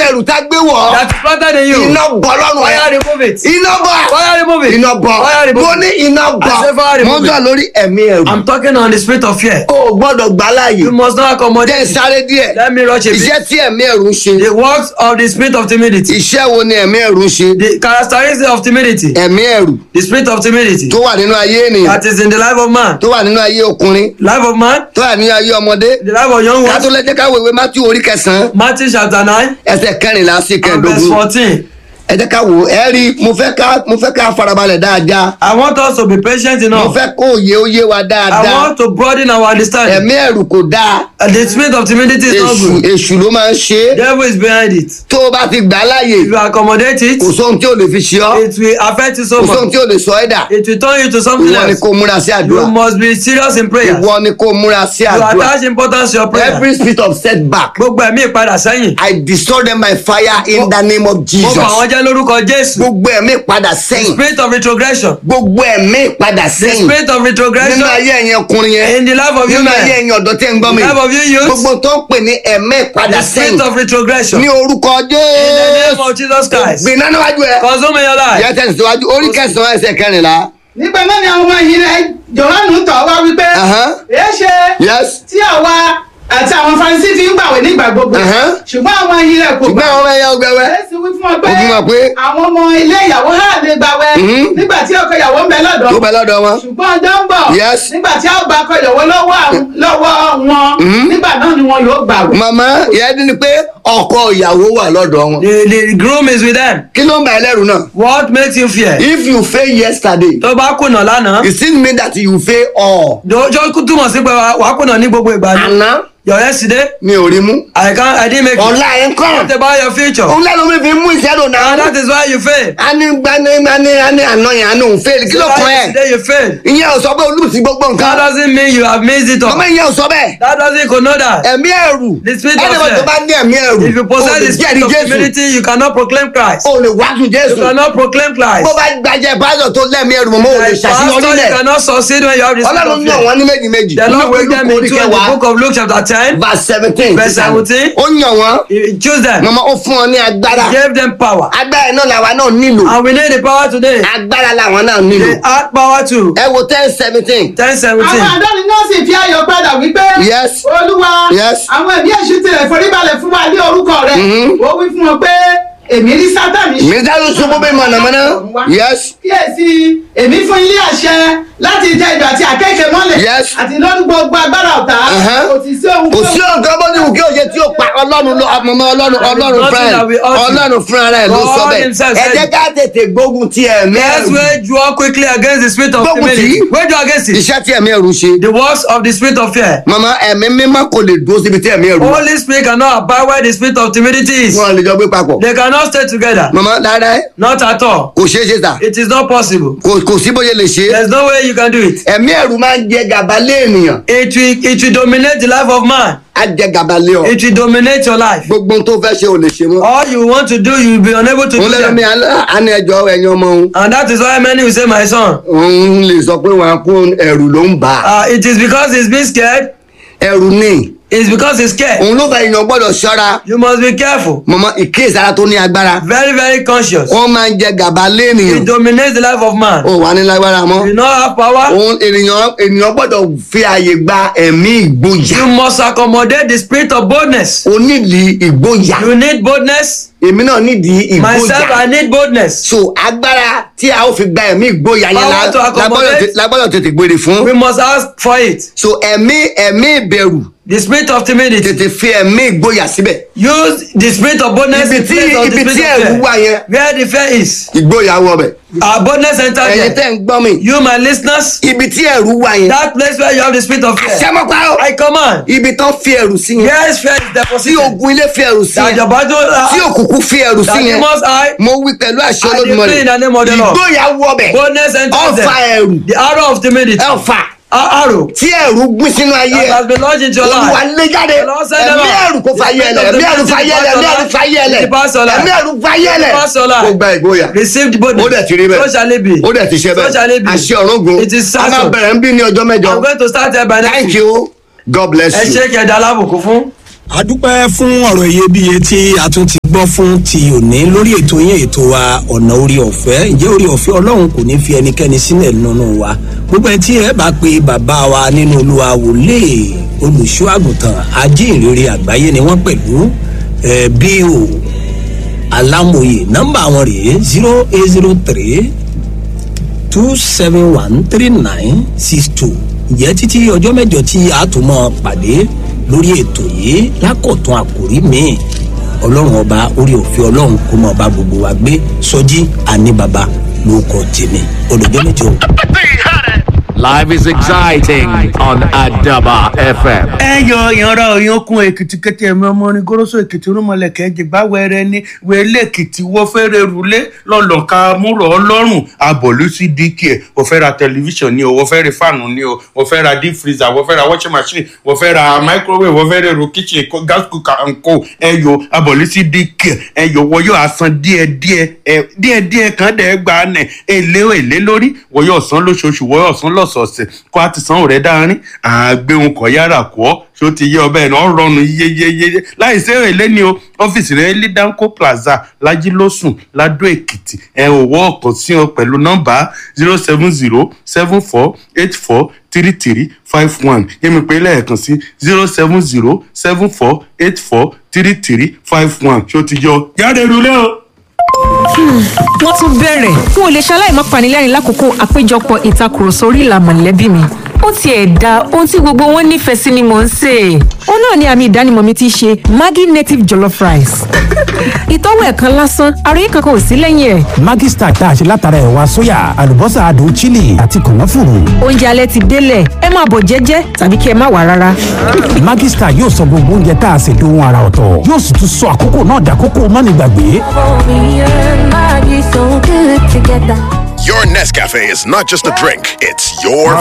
ẹrù tá gbé wọ̀ that is planted in you. iná bọ̀ lọ́rùn Fire ẹ̀ remove it. iná bọ̀ Fire remove it. iná bọ̀ Fire remove mo it. ní iná bọ̀ I say fire mo remove ń sọ lórí ẹ̀mí ẹrù I'm talking on the spirit of fear. o ò gbọ́dọ̀ gbà láàyè You must not jẹ́ accommodate. sáré díẹ̀ Let me rush a bit. iṣẹ́ tí ẹ̀mí ẹrù ń ṣe The works of the spirit of timidity. iṣẹ́ wo ni ẹ̀mí ẹrù ń ṣe The characteristics of timidity. ẹ̀mí ẹrù The spirit of timidity. tó wà nínú ayé ènìyàn That is in the life of man. tó wà nínú ayé ọkùnrin Life of man. tó wà nínú ayé ọmọdé The life of young ká tó ones. lẹ́jẹ́ ká wèwe Mátíù orí kẹsàn-án Matthew chapter nine ẹsẹ̀ kẹrìnlá sí and verse kẹẹ̀ẹ́dógún fourteen. ẹ jẹ́ ká wò ó ẹ rí i mo fẹ́ ká mo fẹ́ ká farabalẹ̀ dáadáa I want us to be patient mo enough. fẹ́ kó òye ó yé wa I dáadáa want to broaden our understanding. ẹ̀mí ẹ̀rù kò dáa And the spirit of timidity is not èṣù good. èṣù ló máa ń ṣe é Devil is behind it. tó o bá ti gbà á láàyè If you accommodate it, kò sóhun tí ò lè fi ṣe ọ́ it will affect you so kò sóhun much. tí ò lè sọ ẹ́ dà It will turn you to something ìwọ ni else. kó múra sí àdúrà You must be serious in prayer. You ìwọ ni kó múra sí àdúrà attach importance to your prayer. every spirit of setback Gbogbo ẹ̀mí ìpadà sẹ́yìn. I destroy them by fire in the name of Mo Jesus fà wọ́n jẹ́ lórúkọ Jésù. gbogbo ẹ̀mí padà sẹ́yìn Spirit of retrogression. gbogbo ẹ̀mí padà The sẹ́yìn spirit of nínú retrogression ayé ẹ̀yin ọkùnrin yẹn in the life of you nínú ayé men. ẹ̀yin ọ̀dọ́ tẹ́ ń gbọ́ mi The life of you youth. gbogbo tó ń pè ní ẹ̀mí padà The spirit sẹ́yìn of retrogression. ní In orúkọ the name Jésù of Jesus Christ. gbiná níwájú ẹ Consume in your life. yẹ tẹ̀síwájú orí kẹsàn-án ẹsẹ̀ kẹrìnlá nígbà náà ni àwọn ọmọ yìí rẹ jòhánù tọ̀ wá wípé Ahán. èé ṣe yes tí àwa àti àwọn farisí fi ń gbàwé nígbà gbogbo Ahán. ṣùgbọ́n àwọn yìí rẹ kò ṣùgbọ́n àwọn ọmọ ẹ̀yà ọgbẹ́wẹ́ Jésù wí fún ọ pé Ó fún wọn pé àwọn ọmọ ilé ìyàwó hà lè gbàwẹ̀ Mhm. nígbà tí ọkọ ìyàwó ń bẹ lọ́dọ̀ tó bẹ lọ́dọ̀ wọn ṣùgbọ́n ọjọ́ ń bọ̀ Yes. nígbà tí a ó gba ọkọ ìyàwó lọ́wọ́ àwọn- lọ́wọ́ wọn nígbà náà ni wọn yóò gbàwẹ̀. màmá ìyá dín ní pé ọkọ ìyàwó wà lọ́dọ̀ wọn The, the groom is with them. kí ló ń bà ẹ́ lẹ́rù náà What makes you fear? if you fail yesterday Tó bá kùnà lánàá. it still mean that you fail all Dòjọ́ túmọ̀ sí pé wàá kùnà ní gbogbo ìgbà ni. àná Your yesterday, mi ò rí mú I can't, I didn't make it. ọ̀la ẹ̀ ń kọ́ What about your future? òun lẹ́nu mi fi mú ìṣẹ́dọ̀ And náà that is why you fail. a ní gbani gbani a ní àná yẹn a ní òun fail kí ló So kọ́ why ẹ̀ yesterday you fail. ìyẹn ò sọ pé olùsí gbogbo That nǹkan doesn't mean you have missed it màmá all. ìyẹn ò sọ bẹ́ẹ̀ That doesn't connote that. ẹ̀mí ẹ̀rù The spirit of ẹni fear. tó bá ní ẹ̀mí ẹ̀rù If you o possess lè the spirit jẹ́rìí of Jésù humility, you cannot proclaim Christ. o lè wájú You Jésù cannot proclaim Christ. bó bá gbajẹ pásítọ̀ tó lẹ́mí ẹ̀rù mọ́ o lè As ṣàṣeyọrí pastor, you lẹ̀ cannot succeed when you have the spirit ọlọ́run of yàn fear. wọ́n ní méjì méjì The Lord Olúkúlùkù will them orí into in the kẹwàá book of Luke chapter 10. verse seventeen Verse 17. ó yàn wọ́n He choose them. màmá ó fún wọn ní agbára He gave them power. agbára náà làwa náà nílò And we need the power today. agbára làwọn náà nílò They add power to ẹ wo ten seventeen 10 17. àwọn àdáni náà sì fi ayọ̀ padà wípé Yes. olúwa Yes. àwọn ẹ̀mí èṣù tilẹ̀ foríbalẹ̀ fún wa ní orúkọ rẹ̀ Mhm. ó wí fún wọn pé èmi rí sátani mísàlù ṣubú bí mọ̀nàmọ́ná yes kíyèsí èmi fún ilé àṣẹ láti jẹ ìjọ àti àkẹ́kẹ́ mọ́lẹ̀ Yes. àti lórí gbogbo agbára ọ̀tá Uh-huh. kò sì sí ohun kò sí ọ̀gá bó ti wù kí òye tí ó pa ọlọ́run ló ọmọọmọ ọlọ́run ọlọ́run nothing fúnra that we ẹ̀ ought to. ọlọ́run fúnra rẹ̀ ló sọ God bẹ́ẹ̀ himself ẹ said jẹ́ it. ká tètè gbógun ti ẹ̀mí Let's ẹ̀rù wage war quickly against the spirit of Gbógun tì í. timidity. Wage war against it. iṣẹ́ tí ẹ̀mí ẹ̀rù ṣe The works of the spirit of fear. màmá ẹ̀mí mímọ́ kò lè dúró síbi tí ẹ̀mí ẹ̀rù wà Holy Spirit cannot abide where the spirit of timidity is. wọn lè jọ gbé papọ̀ They cannot stay together. màmá dáadáa Not at all. kò ṣeé ṣe sà It is not possible. kò kò sí bóyá lè ṣe é There's no way you can do it. ẹ̀mí ẹ̀rù máa ń jẹ gàba lé ènìyàn It will, it will dominate the life of man. á jẹ gàba lé ọ It will dominate your life. gbogbo ohun tó fẹ́ ṣe ò lè ṣe mọ́ All you want to do, you will be unable to do òun lẹ́nu mi them. àní ẹjọ́ ẹ̀yin ọmọ òun And that is why many will say, My son, òun lè sọ pé wọn kó ẹ̀rù ló ń bà á uh, it is because he's being scared. ẹ̀rù ni It's because he's scared. òun ló fẹ́ èèyàn gbọ́dọ̀ ṣọ́ra You must be careful. mọ̀mọ́ ìkéèsára tó ní agbára Very, very conscious. wọ́n máa ń jẹ gàba lé ènìyàn It dominates the life of man. ó wà ní lágbára mọ́ You not have power. òun ènìyàn ènìyàn gbọ́dọ̀ fi àyè gba ẹ̀mí ìgboyà You must accommodate the spirit of boldness. o nídìí ìgboyà You need boldness. èmi náà nídìí Myself, ìgboyà I need boldness. so agbára tí a ó fi gba ẹ̀mí ìgboyà yẹn Power la- to la accommodate. gbọ́dọ̀ tè- la gbọ́dọ̀ tètè gbére fún We must ask for it. so ẹ̀mí ẹ̀mí ìbẹ̀rù The spirit of timidity. tètè fi ẹ̀mí ìgboyà síbẹ̀ Use the spirit of boldness ibi in tí place of the ibi tí spirit ẹ̀rù of wà fear. yẹn Where the fear is. ìgboyà wọ bẹ̀ Our boldness enter ẹ̀yin there. tẹ́ ń gbọ́ mi You, my listeners, ibi tí ẹ̀rù wà yẹn that place where you have the spirit of fear. sẹ́mọ́pá ó I command. ibi tán fi ẹ̀rù sí yẹn Where is fear is tí deposited. ogun ilé fi ẹ̀rù sí That yẹn your battle. tí Uh, òkùnkùn fi ẹ̀rù sí that yẹn demons eye. mo wí pẹ̀lú àṣẹ I decree Olódùmarè in the name of the Lord. ìgboyà wọ bẹ̀ Boldness enters ọfà there. ẹ̀rù The arrow of timidity. ẹ̀fà A- Arrow. tí ẹ̀rù gbìn sínú ayé That ẹ̀ has been launched into your olúwa life. lé jáde The Lord send them ẹ̀mí out. ẹ̀rù kò fà yẹ ẹlẹ̀ ẹ̀mí ẹ̀rù fà yẹ ẹlẹ̀ ẹ̀mí ẹ̀rù fà yẹ ẹlẹ̀ Depart your life. ẹ̀mí ẹ̀rù fà yẹ ẹlẹ̀ Depart your life. kó gba ìgboyà Receive the boldness. ó dẹ̀ ti rí bẹ́ẹ̀ So shall it be. ó dẹ̀ ti ṣe So shall it bẹ́ẹ̀ be. àṣẹ ọ̀run gun It is a máa settled. bẹ̀rẹ̀ ń bí ní ọjọ́ mẹ́jọ I'm going to start here by next thank week. you God bless Ẹ you. ṣe kẹ̀dá alábùkún fún. a dúpẹ́ fún ọ̀rọ̀ iyebíye tí a tún ti gbọ́ fún ti òní lórí ètò yín ètò wa ọ̀nà orí ọ̀fẹ́ ǹjẹ́ orí ọ̀fẹ́ ọlọ́run kò ní fi ẹnikẹ́ni sílẹ̀ nínú wa gbogbo ẹ tí ẹ bá pe bàbá wa nínú olúwa wòlíì olùṣọ́ àgùntàn ajínrere àgbáyé ni wọ́n pẹ̀lú ẹ bí o alámòye nọ́mbà wọn rèé zero eight zero three two seven one three nine six two ǹjẹ́ títí ọjọ́ mẹ́jọ tí a tún mọ́ pàdé lórí ètò yìí lákọ̀tún àkòrí míì ọlọ́run ọba orí òfin ọlọ́run kó mọ ọba gbogbo wa gbé sọjí àní baba lórúkọ tèmi olùjọ́ méjì o. Life is exciting on Adaba FM. ẹ yọ ìyanra òyìnkùn èkìtì kété ẹmí ọmọ orin goroso èkìtì rúmọlẹkẹ jìgbà wẹrẹ ní wẹlé èkìtì wọ́n fẹ́rẹ̀ rúlé lọ́lọ́ka múrò ọlọ́run abọ̀lú sí dk ẹ̀ wọ́n fẹ́ ra tẹlifíṣàn ni o wọ́n fẹ́ ra fáànù ni o wọ́n fẹ́ ra deep freezer wọ́n fẹ́ ra washing machine wọ́n fẹ́ ra microwave wọ́n fẹ́ ra èrò kitchen co- gas cooker and co ẹ yọ abọ̀lú sí dk ẹ yọ wọ́n yóò asan díẹ̀díẹ̀ ẹ díẹ̀díẹ̀ kan dẹ̀ gba nẹ̀ èlé èlé lórí wọ́n yóò san lóṣooṣù wọ́n yóò san lọ́sọ̀ọ̀sẹ̀ kó a ti san òrẹ́ dáárín àgbéhùn kọ̀ yára kọ́ ṣó ti yé ọbẹ̀ náà rọrùn yéyéyé láì sí èlé ni o ọ́fíìsì rẹ̀ ní danco plaza lajilósùn ladó èkìtì ẹ ò wọ́ ọ̀kan sí ọ pẹ̀lú nọ́mbà zero seven zero seven four eight four three three five one yẹ́mi pé lẹ́ẹ̀kan sí zero seven zero seven four eight four three three five one ṣó ti yọ jáde rúlé o. wọ́n tún bẹ̀rẹ̀ n ò lè ṣaláì má panilẹ́rìn lákòókò àpéjọpọ̀ ìtakùrọ̀sọ orí ìlà mọ̀lẹ́bí mi ó tiẹ̀ da ohun tí gbogbo wọn nífẹ̀ẹ́ sí ni mò ń sè é. ó náà ni àmì ìdánimọ̀ mi ti ṣe maggi native jollof rice. ìtọ́wò ẹ̀ kan lásán àròyé kankan ò sí lẹ́yìn ẹ̀. Maggi Star tá a ṣe látara ẹ̀wà sóyà àlùbọ́sà adùn chili àti kànáfùrù. oúnjẹ alẹ́ ti délẹ̀ ẹ máa bọ̀ jẹ́jẹ́ tàbí kí ẹ má wà rárá. Maggi Star yóò sọ gbogbo oúnjẹ tá a ṣe dohun ara ọ̀tọ̀ yóò sì tún sọ àkókò náà dàkókò mánigbàgbé. Me and Maggie so good together. Your Nescafe is not just a drink, it's your